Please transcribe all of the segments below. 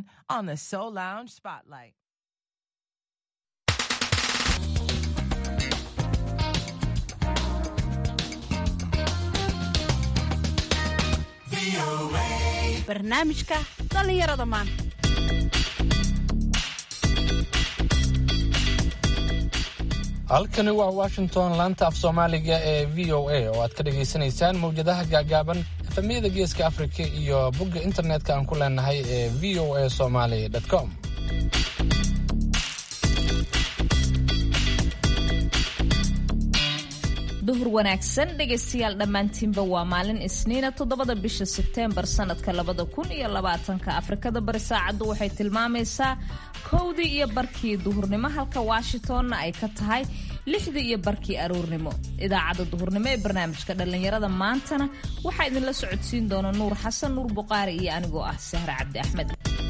on on the Soul Lounge Spotlight. barnaamijka dhallinyarada maanta halkani waa washington laanta af soomaaliga ee v o a oo aad ka dhagaysanaysaan mawjadaha gaagaaban efemyada geeska afrika iyo bogga internetka aan ku leenahay ee v o a somaly com duhur wanaagsan dhegaystayaal dhammaantiinba waa maalin isniina toddobada bisha sebteembar sanadka labada kun iyo labaatanka afrikada bari saacaddu waxay tilmaamaysaa kowdii iyo barkii duhurnimo halka washingtonna ay ka tahay lixdii iyo barkii aroornimo idaacadda duhurnimo ee barnaamijka dhallinyarada maantana waxaa idinla socodsiin doona nuur xasan nuur buqaari iyo anigoo ah sahre cabdi axmed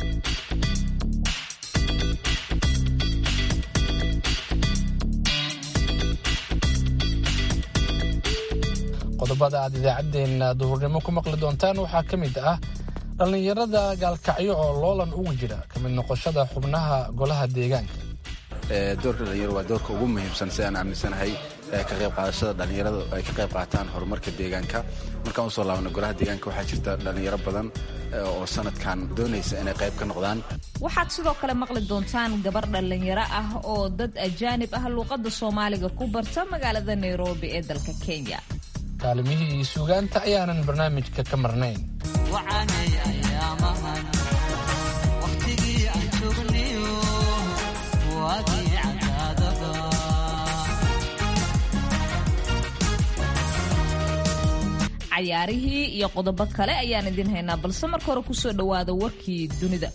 qodobada aad idaacaddeenna duhurnimo ku maqli doontaan waxaa ka mid ah dhallinyarada gaalkacyo oo loolan ugu jira ka mid noqoshada xubnaha golaha deegaanka doorka dhalinyaro waa doorka ugu muhiimsan sidaan aaminsanahay ka qayb qaadashada dhallinyarada ay ka qayb qaataan horumarka deegaanka markaan usoo laabna golaha deegaanka waxaa jirta dhallinyaro badan oo sanadkan doonaysa inay qayb ka noqdaan waxaad sidoo kale maqli doontaan gabar dhallinyaro ah oo dad ajaanib ah luuqadda soomaaliga ku barta magaalada nairobi ee dalka kenya kaalimihii suugaanta ayaanan barnaamijka ka marnayn cayaarihii iyo qodobo kale ayaan idin haynaa balse marka hore kusoo dhowaada warkii dunida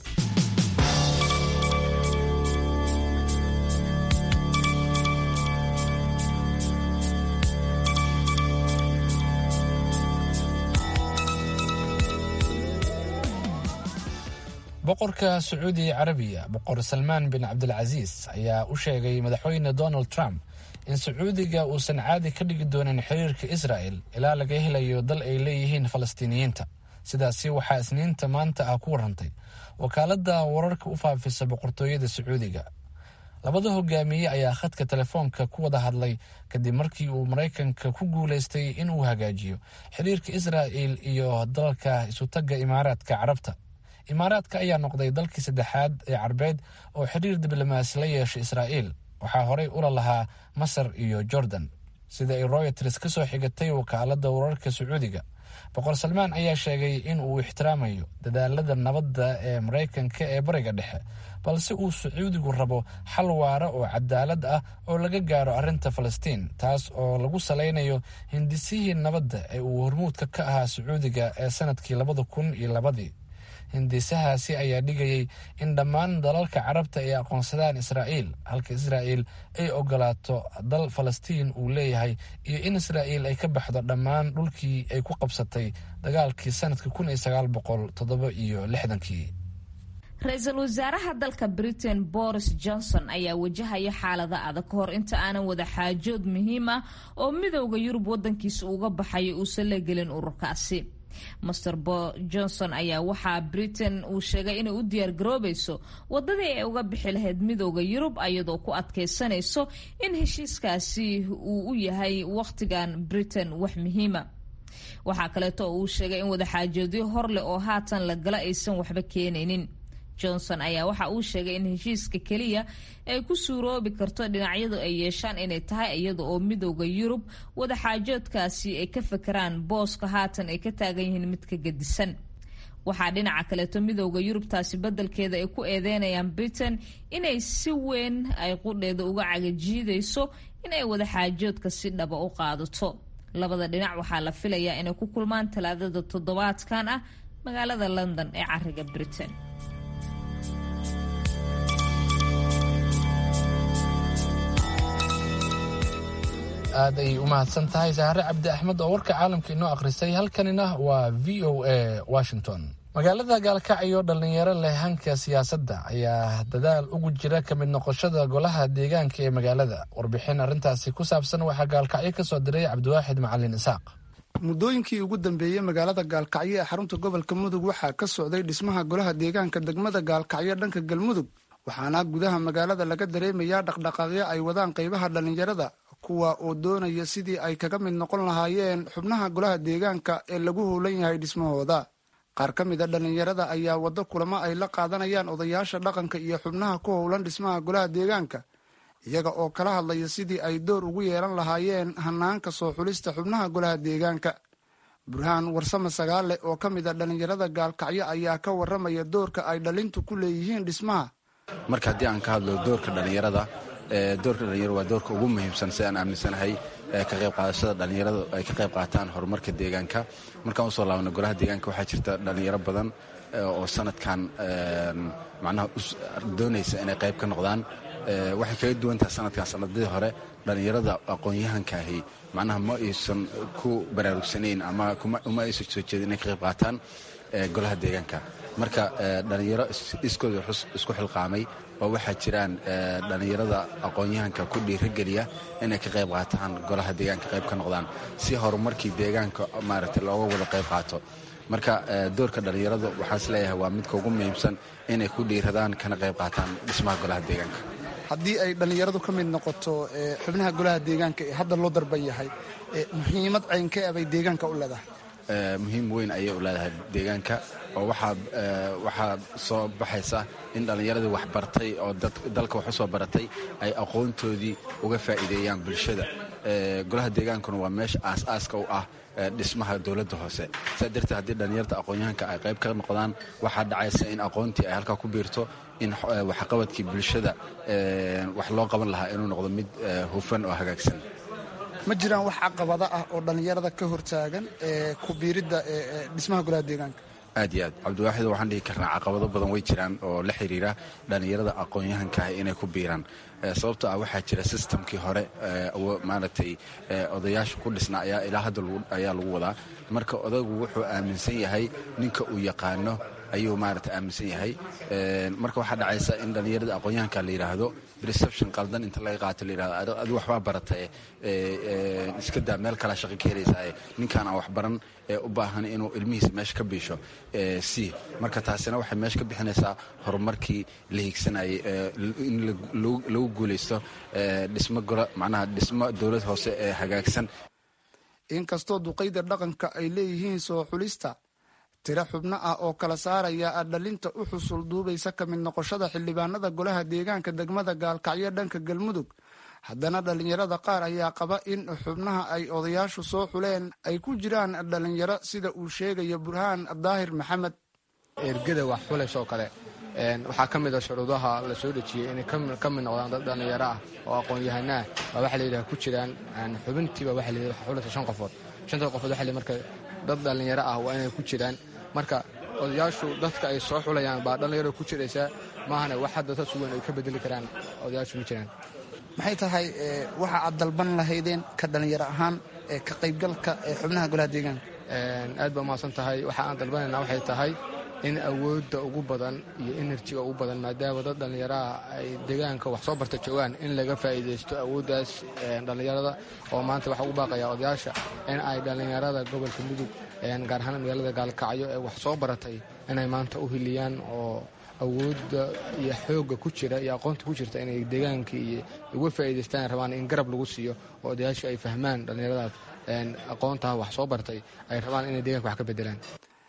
boqorka sacuudi carabiya boqor salmaan bin cabdilcasiis ayaa u sheegay madaxweyne donald trump in sacuudiga uusan caadi ka dhigi doonin xiriirka israa'el ilaa laga helayo dal ay leeyihiin falastiiniyiinta sidaasi waxaa isniinta maanta ah ku warrantay wakaaladda wararka u faafisa boqortooyada sacuudiga labada hogaamiye ayaa khadka telefoonka ku wada hadlay kadib markii uu maraykanka ku guulaystay inuu hagaajiyo xiriirka israa'el iyo dalalka isutagga imaaraadka carabta imaaraadka ayaa noqday dalkii saddexaad ee carbeed oo xiriir diblomaasi la yeeshay israa'iil waxaa horey ula lahaa masar iyo jordan sida ay royters ka soo xigatay wakaaladda wararka sacuudiga boqor salmaan ayaa sheegay in uu ixtiraamayo dadaalada nabadda ee maraykanka ee bariga dhexe balse uu sacuudigu rabo xal waara oo cadaalad ah oo laga gaaro arrinta falastiin taas oo lagu salaynayo hindisihii nabadda ee uu hormuudka ka ahaa sacuudiga ee sanadkii labada kun iyo labadii hindisahaasi ayaa dhigayay in dhammaan dalalka carabta ay aqoonsadaan israa'iil halka israa'iil ay ogolaato dal falastiin uu leeyahay iyo in israa'iil ay ka baxdo dhammaan dhulkii ay ku qabsatay dagaalkii sanadka kun iyo sagaal boqol toddoba iyo lixdankii ra-iisul wasaaraha dalka britain boris johnson ayaa wajahaya xaalada adag ka hor inta aanan wada xaajood muhiim ah oo midowda yurub wadankiisa uga baxayo uusan la gelin ururkaasi master bo johnson ayaa waxaa britain uu sheegay inay u diyaar garoobayso wadadii ay uga bixi lahayd midooda yurub iyadoo ku adkaysanayso in heshiiskaasi uu u yahay wakhtigan britain wax muhiima waxaa kaleeto uu sheegay in wadaxaajoodyo hor leh oo haatan la gala aysan waxba keenaynin johnson ayaa waxa uu sheegay in heshiiska keliya ay ku suuroobi karto dhinacyadu ay yeeshaan inay tahay iyada oo midooda yurub wadaxaajoodkaasi ay ka fakeraan booska haatan ay ka taagan yihiin mid ka gedisan waxaa dhinaca kaleeto midooda yurubtaasi beddelkeeda ay ku eedeynayaan britain inay si weyn ay qudheeda uga cagajiidayso inay wadaxaajoodka si dhaba u qaadato labada dhinac waxaa la filayaa inay ku kulmaan talaadada toddobaadkan ah magaalada london ee cariga britain aad ay u mahadsan tahay sahre cabdi axmed oo warka caalamka inoo akhrisay halkanina waa v o a washington magaalada gaalkacyo dhallinyaro leh hanka siyaasadda ayaa dadaal ugu jira ka mid noqoshada golaha deegaanka ee magaalada warbixin arrintaasi ku saabsan waxaa gaalkacyo ka soo diray cabdiwaaxid macalin isaaq muddooyinkii ugu dambeeyey magaalada gaalkacyo ee xarunta gobolka mudug waxaa ka socday dhismaha golaha deegaanka degmada gaalkacyo dhanka galmudug waxaana gudaha magaalada laga dareemayaa dhaqdhaqaaqyo ay wadaan qaybaha dhallinyarada kuwa oo doonaya sidii ay kaga mid noqon lahaayeen xubnaha golaha deegaanka ee lagu howlan yahay dhismahooda qaar ka mid a dhallinyarada ayaa waddo kulamo ay la qaadanayaan odayaasha dhaqanka iyo xubnaha ku howlan dhismaha golaha deegaanka iyaga oo kala hadlaya sidii ay door ugu yeelan lahaayeen hanaanka soo xulista xubnaha golaha deegaanka burhaan warsame sagaale oo ka mid a dhallinyarada gaalkacyo ayaa ka waramaya doorka ay dhalintu ku leeyihiin dhismaha marka haddii aan ka hadlo doorka dhallinyarada doorka dhalinyarada waa doorka ugu muhiimsan si aan aaminsanahay ka qayb qaadashada dhallinyarada ay ka qayb qaataan horumarka deegaanka markaan usoo laabna golaha deegaanka waxaa jirta dhallinyaro badan oo sanadkan macnaha doonaysa inay qayb ka noqdaan waxay kaga duwantaha sanadkan sanadadii hore dhallinyarada aqoon-yahankaahi macnaha ma aysan ku baraarugsanayn ama uma aysan soo jeedin inay ka qayb qaataan golaha deegaanka marka dhallinyaro iskooda isku xilqaamay oo waxaa jiraan dhallinyarada aqoon-yahanka ku dhiirageliya inay ka qayb qaataan golaha deegaanka qayb ka noqdaan si horumarkii deegaanka maaragtay looga wada qayb qaato marka doorka dhallinyaradu waxaan is leeyahay waa midka ugu muhiimsan inay ku dhiiradaan kana qayb qaataan dhismaha golaha deegaanka haddii ay dhallinyaradu ka mid noqoto xubnaha golaha deegaanka ee hadda loo darban yahay muhiimad caynkee abay deegaanka u leedahay muhiim weyn ayay u leedahay deegaanka oo waxaa soo baxaysa in dhallinyaradii wax bartay oo dalka wax u soo baratay ay aqoontoodii uga faa'iideeyaan bulshada golaha deegaankuna waa meesha aas-aaska u ah dhismaha dowladda hoose saa darteed haddii dhallinyarta aqoon-yahanka ay qayb ka noqdaan waxaa dhacaysa in aqoontii ay halkaa ku biirto in waxqabadkii bulshada wax loo qaban lahaa inuu noqdo mid hufan oo hagaagsan ma jiraan wax caqabada ah oo dhallinyarada ka hortaagan ee ku biiridda dhismaha golaha deegaanka aad iyo aad cabdiwaaxid waxaan dhihi karnaa caqabado badan way jiraan oo la xiriira dhallinyarada aqoon-yahankaah inay ku biiraan sababto ah waxaa jira sistamkii hore maaragtay odayaasha ku dhisna ayaa ilaa hadda ayaa lagu wadaa marka odagu wuxuu aaminsan yahay ninka uu yaqaano ayuu maarata aaminsan yahay marka waxaa dhacaysa in dhallinyarada aqoon-yahanka la yidhaahdo reception qaldan inta laga qaato la yidhahdo adu waxbaa baratae iska daa meel kalaa shaqo ka helaysaa ninkaan aan waxbaran ee u baahan inuu ilmihiisa meesha ka biisho c marka taasina waxay meesha ka bixinaysaa horumarkii la hiigsanayay in lagu guulaysto dhismo golo macnaha dhismo dowlad hoose ee hagaagsan inkastoo duqayda dhaqanka ay leeyihiin soo xulista tiro xubno ah oo kala saaraya dhalinta u xusul duubaysa ka mid noqoshada xildhibaanada golaha deegaanka degmada gaalkacyo dhanka galmudug haddana dhallinyarada qaar ayaa qaba in xubnaha ay odayaashu soo xuleen ay ku jiraan dhallinyaro sida uu sheegaya burhaan daahir maxamed ergada wax xulaysoo kale waxaa ka mid a shuruudaha la soo dhejiyey inay ka mid noqdaan dad dhallinyaro ah oo aqoon-yahanaa baa waxaa layidhaha ku jiraan xubintiiba waxa layidhaha wax xulaysa shan qofood shanta qofood waxa marka dad dhallinyaro ah waa inay ku jiraan marka odayaashu dadka ay soo xulayaan baa dhallinyaro ku jiraysaa maahane wax hadda sa sugan ay ka bedeli karaan odayaashu ma jiraan maxay tahay waxa aad dalban lahaydeen ka dhallinyaro ahaan ka qaybgalka xubnaha golaha deegaanka aad baa umahadsan tahay waxa aan dalbanayna waxay tahay in awoodda ugu badan iyo enerjiga ugu badan maadaama dad dhallinyaraha ay deegaanka wax soo barta joogaan in laga faa'iidaysto awooddaas dhallinyarada oo maanta waxaa ugu baaqaya odayaasha in ay dhallinyarada gobolka mudug gaar ahaan magaalada gaalkacyo ee wax soo baratay inay maanta u hiliyaan oo awoodda iyo xoogga ku jira iyo aqoonta ku jirta inay deegaanka iyo uga faa'iidaystaan rabaan in garab lagu siiyo oo odayaashu ay fahmaan dhallinyaradaas aqoontaha wax soo bartay ay rabaan inay deeganka wax ka bedelaan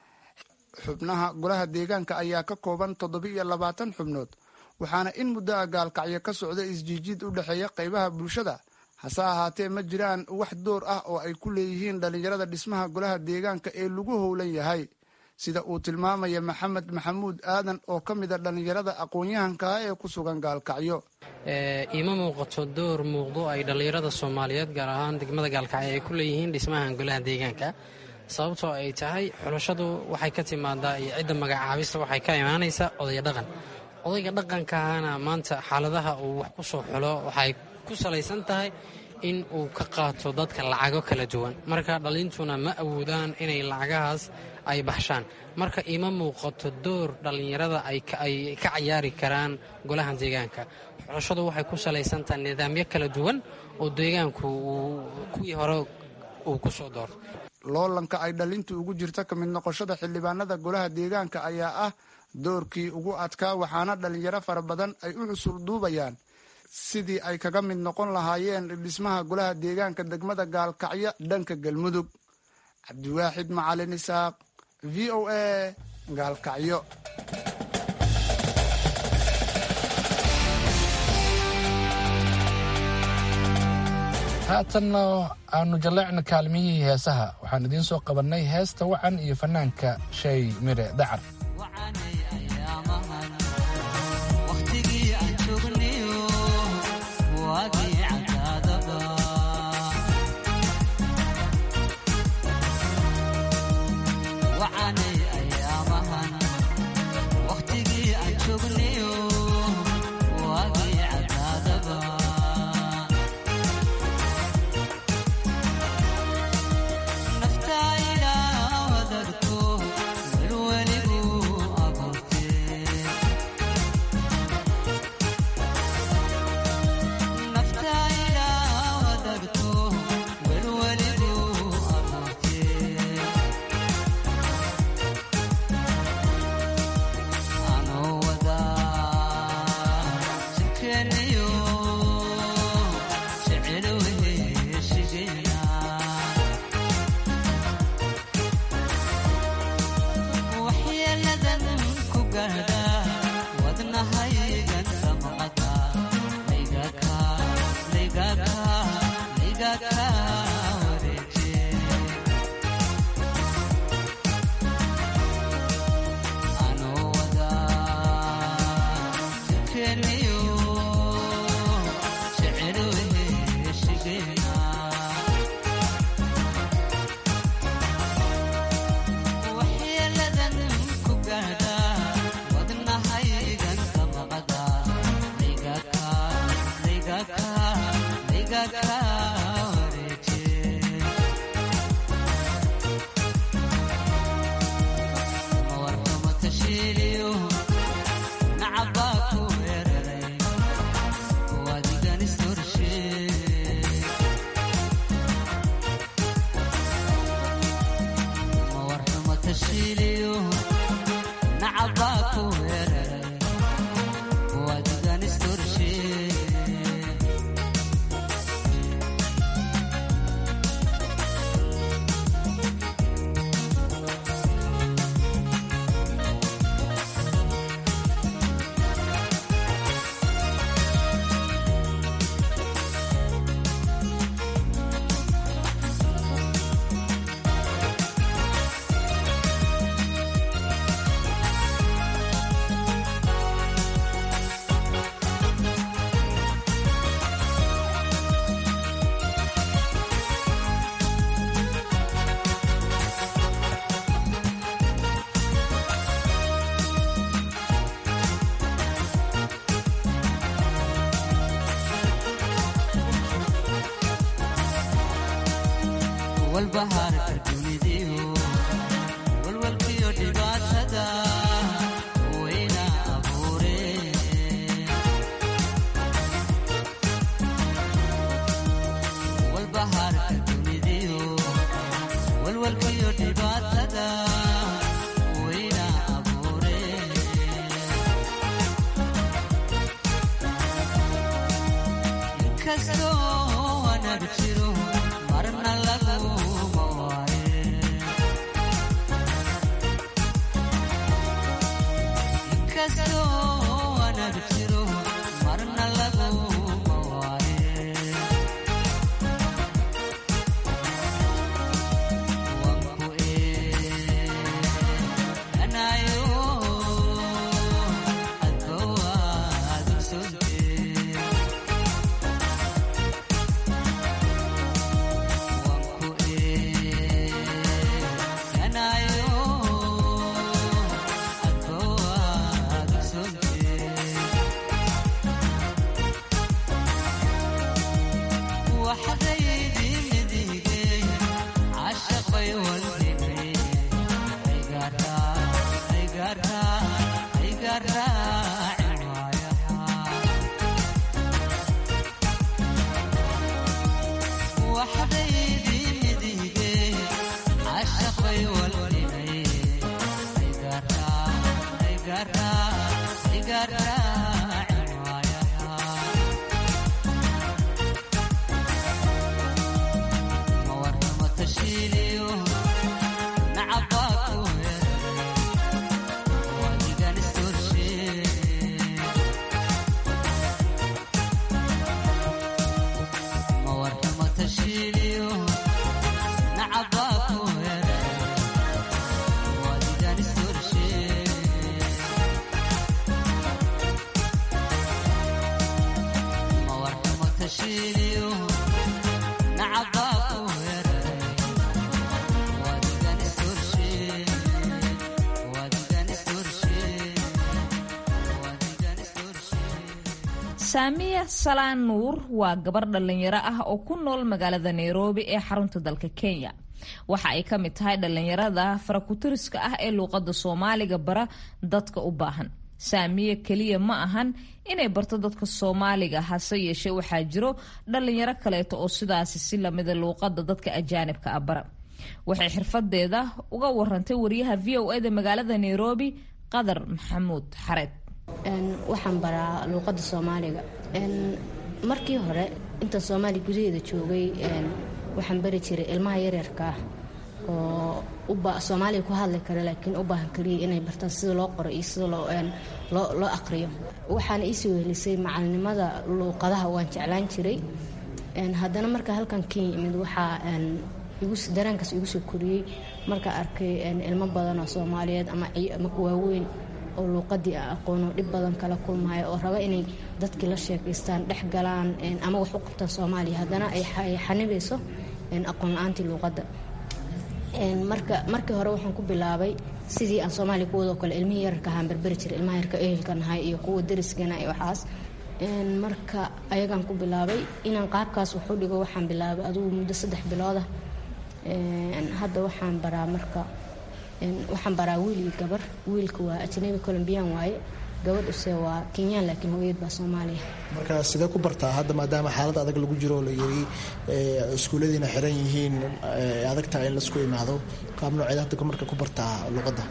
xubnaha golaha deegaanka ayaa ka kooban toddobiiyo labaatan xubnood waxaana in muddo a gaalkacyo ka socda isjiijiid u dhexeeya qaybaha bulshada hase ahaatee ma jiraan wax door ah oo ay ku leeyihiin dhallinyarada dhismaha golaha deegaanka ee lagu howlan yahay sida uu tilmaamaya maxamed maxamuud aadan oo ka mid a dhallinyarada aqoon-yahankaa ee ku sugan gaalkacyo iima muuqato door muuqdo ay dhallinyarada soomaaliyeed gaar ahaan degmada gaalkacyo ay ku leeyihiin dhismahan golaha deegaanka sababtoo ay tahay xulashadu waxay ka timaadaa iyo cidda magacaabista waxay ka imaanaysaa odaya dhaqan odayga dhaqankaana maanta xaaladaha uu wax ku soo xulo waxay ku salaysan tahay in uu ka qaato dadka lacago kala duwan marka dhalintuna ma awoodaan inay lacagahaas ay baxshaan marka ima muuqato door dhallinyarada ay ka cayaari karaan golaha deegaanka xulashadu waxay ku salaysan tahay nidaamyo kala duwan oo deegaanku kuwii hore uu ku soo doorto loolanka ay dhalintu ugu jirta ka mid noqoshada xildhibaanada golaha deegaanka ayaa ah doorkii ugu adkaa waxaana dhalinyaro fara badan ay u xusul duubayaan sidii ay kaga mid noqon lahaayeen dhismaha golaha deegaanka degmada gaalkacyo dhanka galmudug cabdiwaaxid macalin isaaq v o a gaalkacyo haatanna aanu jalleecna kaalmihii heesaha waxaan idiin soo qabannay heesta wacan iyo fannaanka shay mire dacar saamiya salaan nuur waa gabar dhallinyaro ah oo ku nool magaalada nairobi ee xarunta dalka kenya waxa ay ka mid tahay dhallinyarada farakutiriska ah ee luuqadda soomaaliga bara dadka u baahan saamiye keliya ma ahan inay barto dadka soomaaliga hase yeeshee waxaa jiro dhallinyaro kaleeto oo sidaasi si lamida luuqadda dadka ajaanibka ah bara waxay xirfadeeda uga warantay wariyaha v o eda magaalada nairobi qadar maxamuud xareed waxaan baraa luuqadda soomaaliga markii hore intaan soomaaliya gudaheeda joogay waxaan bari jiray ilmaha yaryarka ah oo soomaaliya ku hadli kara laakiin u baahan kaliya inay bartaan sida loo qoro iyo sida loo aqriyo waxaana iisoo helisay macalinimada luuqadaha waan jeclaan jiray haddana marka halkan kenya imid waxaa dareenkaas igu soo koriyey markaa arkay ilmo badan oo soomaaliyeed ama waaweyn oo luuqadii a aqoono dhib badan kala kulmaya oo raba inay dadkii la sheekaystaan dhex galaan ama wax u qabtaan soomaaliya haddana ay xanibayso aqoon la-aantii luuqadda marka markii hore waxaan ku bilaabay sidii aan soomaaliya kuwadoo kale ilmihii yararka ahaan berberi jiray ilmaha yarka ehelka nahay iyo kuwa dariskana iyo waxaas marka ayagaan ku bilaabay inaan qaabkaas waxu dhigo waxaan bilaabay adugu muddo saddex biloodah hadda waxaan baraa marka waxaan baraa wiil iyo gabar wiilka waa ajnabi colombian waaye gabadhuse waa kenyaan laakiin hooyad baa soomaaliya marka sidee ku bartaa hadda maadaama xaalad adag lagu jiro oo la yiri iskuulladiina xiran yihiin adag tahay in laisku imaado qaab nooceed hadda marka ku bartaa luqadda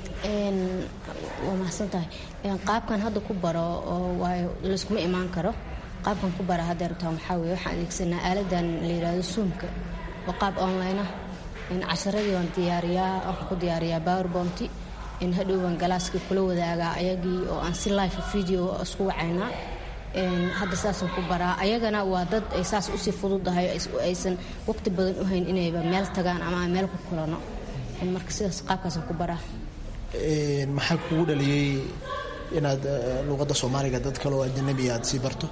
waa mahadsan tahay qaabkan hadda ku baro oo waayo layskuma imaan karo qaabkan ku bara hadda rabtaan waxaa weye waxaan adeegsanaa aaladan la yidhaahdo zoomka waa qaab online ah casharadii waan diyaariyaa waxaan ku diyaariyaa powerbounty hadhow baan galaaskii kula wadaagaa ayagii oo aan si life video isku wacaynaa hadda saasaan ku baraa ayagana waa dad ay saas usii fududahay aysan waqti badan u hayn inayba meel tagaan ama aan meel ku kulano marka sidaas qaabkaasaan ku baraa maxaa kugu dhaliyey inaad luuqadda soomaaliga dad kale oo ajanabi aad sii barto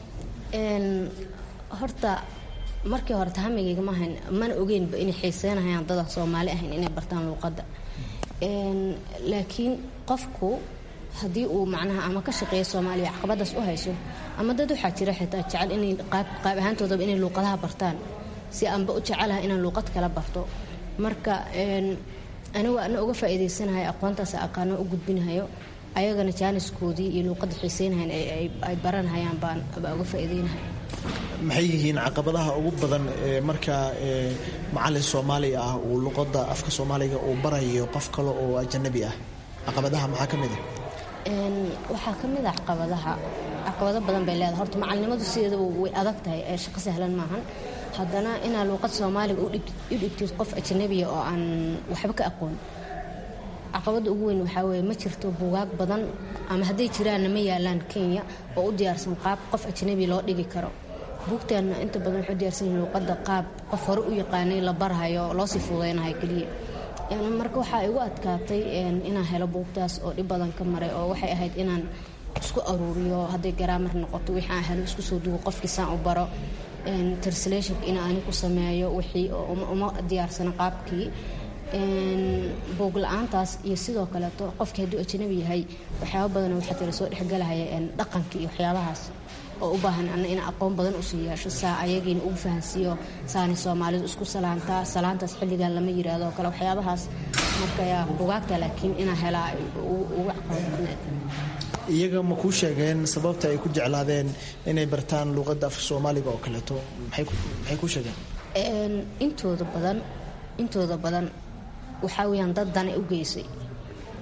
horta markii hore tahamigayga maahayn mana ogeynba inay xiiseynahayaan dadan soomaali ahayn inay bartaan luuqadda laakiin qofku haddii uu macnaha ama ka shaqeeya soomaaliya caqabadaas u hayso ama dad waxaa jira xitaa jecel inay qaab ahaantoodaba inay luuqadaha bartaan si aanba u jecelaha inaan luuqad kala barto marka anigu ana uga faa'iidaysanahay aqoontaas aqaano u gudbinahayo ayagana jaaniskoodii iyo luuqadda xiiseynahayn ay baranhayaan baan baa uga faa'iideynahay maxay yihiin caqabadaha ugu badan ee markaa macalin soomaali ah uu luqadda afka soomaaliga uu barayo qof kale oo ajanabi ah caqabadaha maxaa ka mid ah waxaa ka mid ah caqabadaha caqabado badan bay leedahay horta macalinimadu sideedaba way adag tahay ee shaqo sahlan maahan haddana inaa luuqad soomaaliga u dhigtid qof ajanabiya oo aan waxba ka aqoon caqabada ugu weyn waxaa weye ma jirto buugaag badan ama hadday jiraanna ma yaalaan kenya oo u diyaarsan qaab qof ajnabi loo dhigi karo buugteenna inta badan waxu diyaarsan yihin luuqadda qaab qof hore u yaqaanay la barhayo loosii fududeynayo keliya marka waxaa igu adkaatay inaan helo buugtaas oo dhib badan ka maray oo waxay ahayd inaan isku aruuriyo hadday garaamar noqoto wixii aan helo isku soo dugo qofkii saan u baro translationka in aani ku sameeyo wixii uma diyaarsano qaabkii buug la-aantaas iyo sidoo kaleeto qofkii hadduu ajnabi yahay waxyaaba badan waxaa tira soo dhexgelahaya dhaqankii iyo waxyaabahaas oo u baahan ana in aqoon badan usii yeesho saa ayagiina ugu fahansiiyo saani soomaalidu isku salaantaa salaantaas xilligan lama yiraahdo kale waxyaabahaas marka bugaagta laakiin inaa helaa ugu caqabad badneed iyaga ma kuu sheegeen sababta ay ku jeclaadeen inay bartaan luuqadda afka soomaaliga oo kaleeto maxay kuu sheegeen intooda badan intooda badan waxaa weyaan dad dana u geysay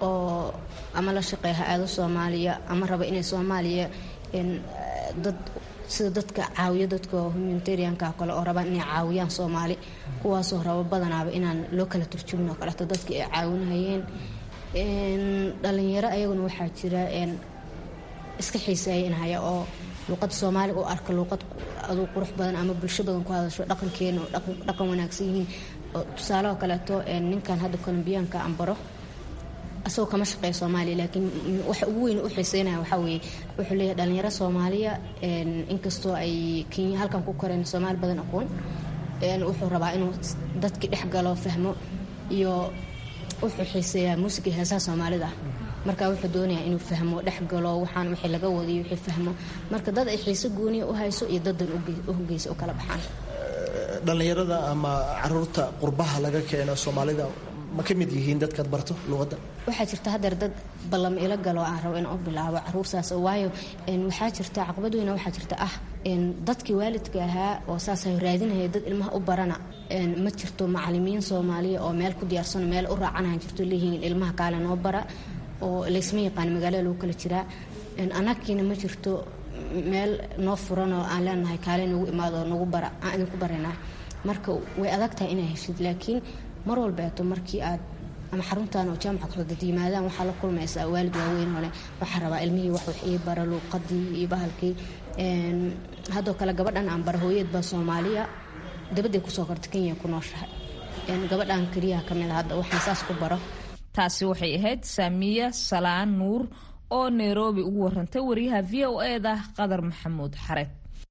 oo ama la shaqeeya ha-aado soomaaliya ama raba inay soomaaliya dad sida dadka caawiyo dadka humanitarianka kale oo rabaan inay caawiyaan soomaali kuwaasoo rabo badanaaba inaan loo kala turjumin oo kaleeto dadka ay caawinahayeen dhalinyaro ayaguna waxaa jira iska xiiseeyanhaya oo luuqada soomaaliga u arka luuqad aduu qurux badan ama bulsho badan ku hadasho dhaqankeena oo dhaqan wanaagsan yihiin tusaaleoo kaleeto ninkan hadda colombiyaanka ambaro asagoo kama shaqeeya soomaaliya laakiin waxa ugu weyn u xiiseynaya waxaa weeye wuxuu leeyahay dhalinyaro soomaaliya inkastoo ay kenya halkan ku koreen soomaali badan aqoon wuxuu rabaa inuu dadkii dhex galo fahmo iyo wuxuu xiiseeyaa muusiga heesaha soomaalida marka wuxuu doonayaa inuu fahmo dhex galo waxaan wixii laga wadiyo wixii fahmo marka dad ay xiise gooniya u hayso iyo dadan u hogeysa u kala baxaan dhallinyarada ama caruurta qurbaha laga keeno soomaalida ma ka mid yihiin dadkaad barto luuqadda waxaa jirta hadeer dad ballam ilo galo aan rabo in u bilaabo caruurtaas waayo waxaa jirta caqabad weyna waxaa jirta ah dadkii waalidka ahaa oo saas raadinaya dad ilmaha u barana ma jirto macalimiin soomaaliya oo meel ku diyaarsano meel u raacanahan jirto leeyihiin ilmaha kaale noo bara oo laysma yaqaan magaalada lagu kala jiraa anagkiina ma jirto meel noo furan oo aan leenahay kaale nagu imaado nagu bara aan idinku baraynaa marka way adag tahay inaa heshid laakiin mar walbeeto markii aad ama xaruntan oo jaamaca kusoo dad yimaadaan waxaa la kulmaysaa waalid waaweyn hole waxaa rabaa ilmihii wax wax ii bara luuqadii iyo bahalkii haddoo kale gabadhan aan bara hooyeed baa soomaaliya dabadday kusoo korta kenya ku nooshahay gabadhan keliyaha ka mid a hadda waxaan saas ku baro taasi waxay ahayd saamiya salaan nuur oo nairobi ugu warantay wariyaha v o eda qadar maxamuud xareed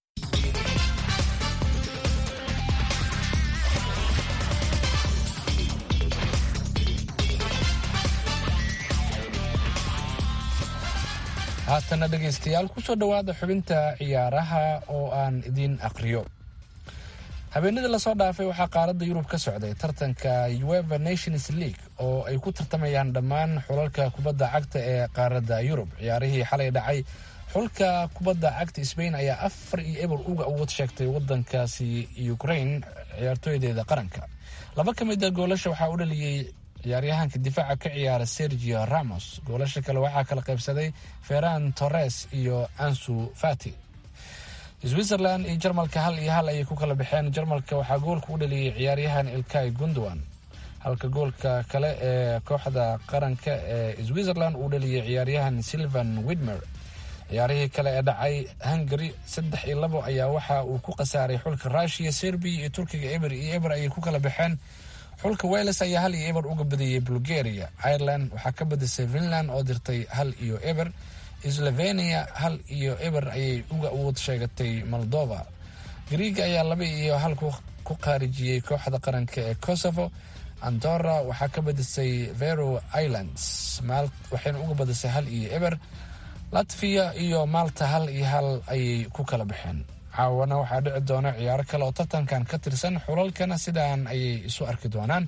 haatana dhegaystayaal kusoo dhowaada xubinta ciyaaraha oo aan idiin aqriyo habeenadii lasoo dhaafay waxaa qaaradda yurub ka socday tartanka ueva nations league oo ay ku tartamayaan dhammaan xulalka kubadda cagta ee qaaradda yurub ciyaarihii xalay dhacay xulka kubadda cagta sbain ayaa afar iyo eber uga awood sheegtay wadankaasi ukraine ciyaartooydeeda qaranka laba ka mid a goolasha waxaa u dhaliyey ciyaaryahanka difaaca ka ciyaara sergio ramos goolasha kale waxaa kala qaybsaday ferran torres iyo ansu fati switzerland iyo jarmalka hal iyo hal ayay ku kala baxeen jarmalka waxaa goolka u dhaliyey ciyaaryahan ilkay gundowan halka goolka kale ee kooxda qaranka ee switzerland uu dhaliyey ciyaaryahan silvan widmer ciyaarihii kale ee dhacay hungary saddex iyo labo ayaa waxa uu ku khasaaray xulka rushiya serbiya iyo turkiga eber iyo eber ayay ku kala baxeen xulka wales ayaa hal iyo eber uga badiyey bulgaria ireland waxaa ka badisay finland oo dirtay hal iyo eber slovenia hal iyo eber ayay uga awood sheegatay moldova griega ayaa laba iyo hal ku khaarijiyey kooxda qaranka ee kosovo andorra waxaa ka badisay vero islands waxayna uga badisay hal iyo eber latviya iyo malta hal iyo hal ayay ku kala baxeen caawana waxaa dhici doona ciyaaro kale oo tartankan ka tirsan xulalkana sidaan ayay isu arki doonaan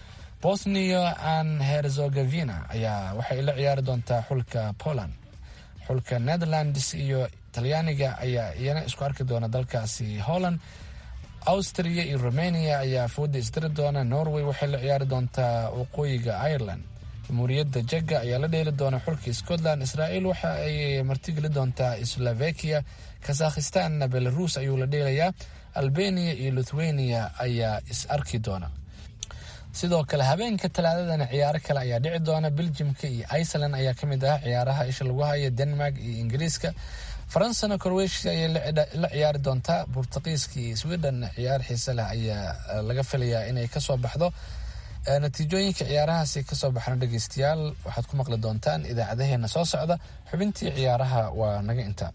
bosnia and herzogevina ayaa waxay la ciyaari doontaa xulka poland xulka netherlands iyo talyaaniga ayaa iyana isku arki doona dalkaasi holland austria iyo romania ayaa fooda isdiri doona norway waxay la ciyaari doontaa waqooyiga ireland jamhuuriyadda jega ayaa la dheeli doona xulka scotland israel waxa ay martigeli doontaa slovakia kazakhistanna belarus ayuu la dheelayaa albania iyo lithuania ayaa is arki doona sidoo kale habeenka talaadadana ciyaaro kale ayaa dhici doona beljimka iyo iceland ayaa ka mid ah ciyaaraha isha lagu haya denmark iyo ingiriiska faransana croatia ayay la ciyaari doontaa bortuqiiska iyo sweden ciyaar xiise leh ayaa laga filayaa inay kasoo baxdo natiijooyinka ciyaarahaasi kasoo baxna dhegeystayaal waxaad ku maqli doontaan idaacadaheena soo socda xubintii ciyaaraha waa naga intaa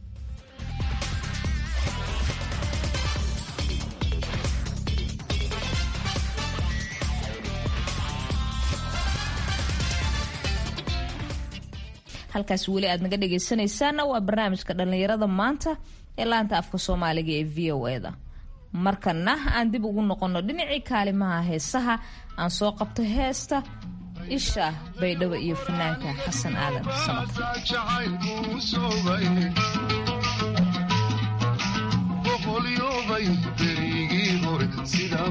halkaas weli aad naga dhegaysanaysaana waa barnaamijka dhallinyarada maanta ee laanta afka soomaaliga ee v o eda markana aan dib ugu noqonno dhinacii kaalimaha heesaha aan soo qabto heesta isha baydhabo iyo fanaanka xasan aadan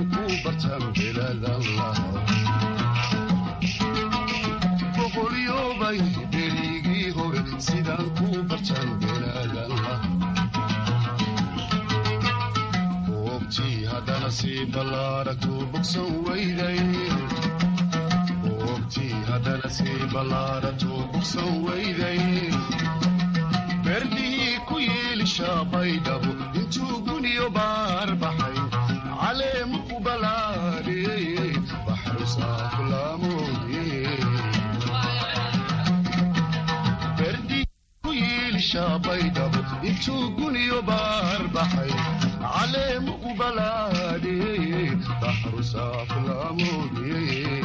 samad bartan belaadanla boogtii haddana sii ballaaratuu bogsan weyday boogtii haddana sii ballaaratuu bogsan weyday berdihii ku yiilishaa baydhabo intuu guniyo baar baxay caleemu ku balaadhiyey baxru saafulaamoodiyey berdihii ku yiilishaa baydhabo intuu guniyo baar baxay caleemu ku balaadhiyey baxru saafulaamoodiyey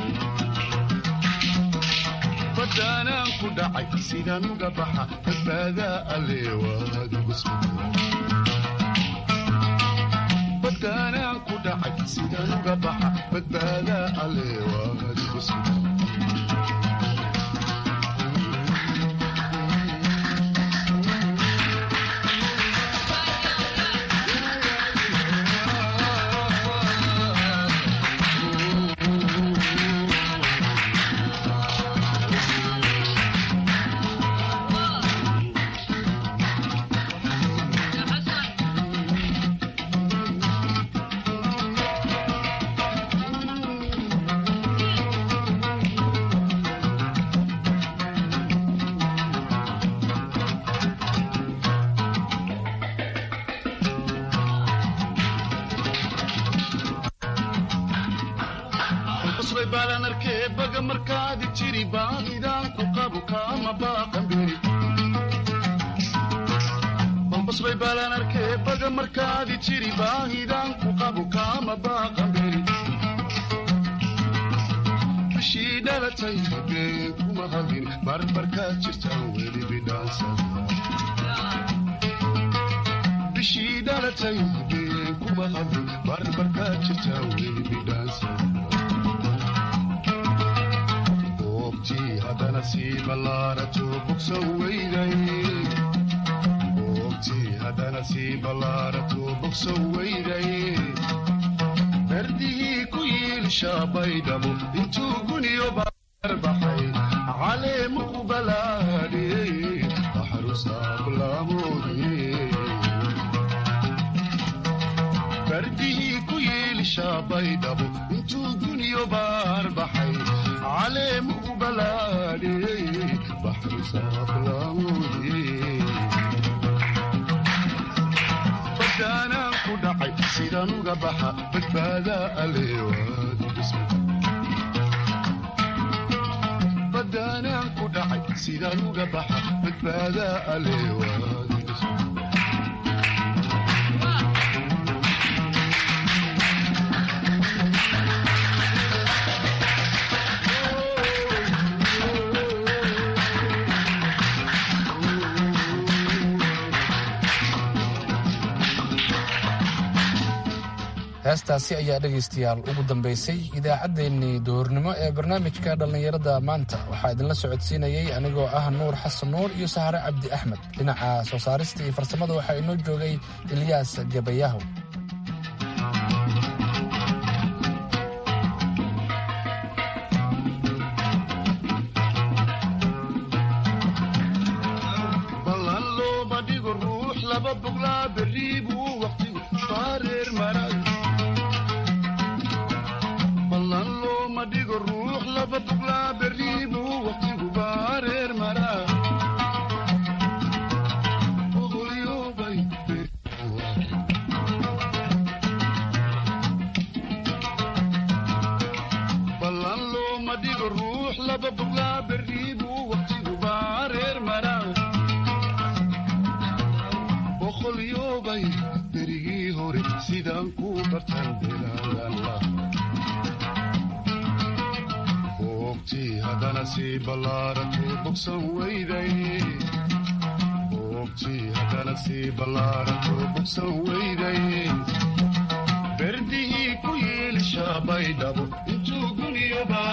badaanaan ku dhacay sidaan uga baxa badbaadaa alle waadigu badaanaan ku dhacay sidaan uga baxa badbaadaa alle waadigu sugan qosbay baalan arkee baga markaadi jiri baadidaan ku qabu kaama baaqan beri qosbay baalan arkee baga markaadi jiri baahidaan ku qabu kaama baaqan beri bishii dhalatay been kuma hadin barbarkaad jirtaan weli bidhaansan bishii dhalatay been kuma hadin barbarkaad jirtaan weli bidhaansan haddana sii ballaarato bogsan weyday boogtii haddana sii ballaarato bogsan weyday berdihii ku yiilishaa baydhabo intuu guniyo baar baxay caleemu ku balaadhiyey baxrusaabulaamoodiyey berdihii ku yiilishaa baydhabo intuu guniyo baar baxay caleemu ku balaadhiyey baxru saaflaamoodiyey badaanaan ku dhacay sidaan uga baxa badbaadaa aleebadaanaan ku dhacay sidaan uga baxa badbaadaa aleewaadiga heestaasi ayaa dhegaystayaal ugu dambaysay idaacaddeenii duhurnimo ee barnaamijka dhallinyarada maanta waxaa idinla socodsiinayey anigoo ah nuur xasan nuur iyo sahare cabdi axmed dhinaca soo saarista iyo farsamada waxaa inoo joogay ilyaas gabayahow ballan looma dhigo ruux laba boglaa berri buu waqtigu faareer maray ballan looma dhigo ruux laba boglaa berri buu waqtigu faareer maraa Ogolyobay ballan looma dhigo ruux laba boglaa berri buu waqtigu faareer maraa boqolyobay berigii hore sidaan ku bartan bilaadanla boogtii haddana sii ballaarato bogsan weyday boogtii haddana sii ballaarato bogsan weyday berdihii ku yiilishaa baydhabo intuu guniyo baa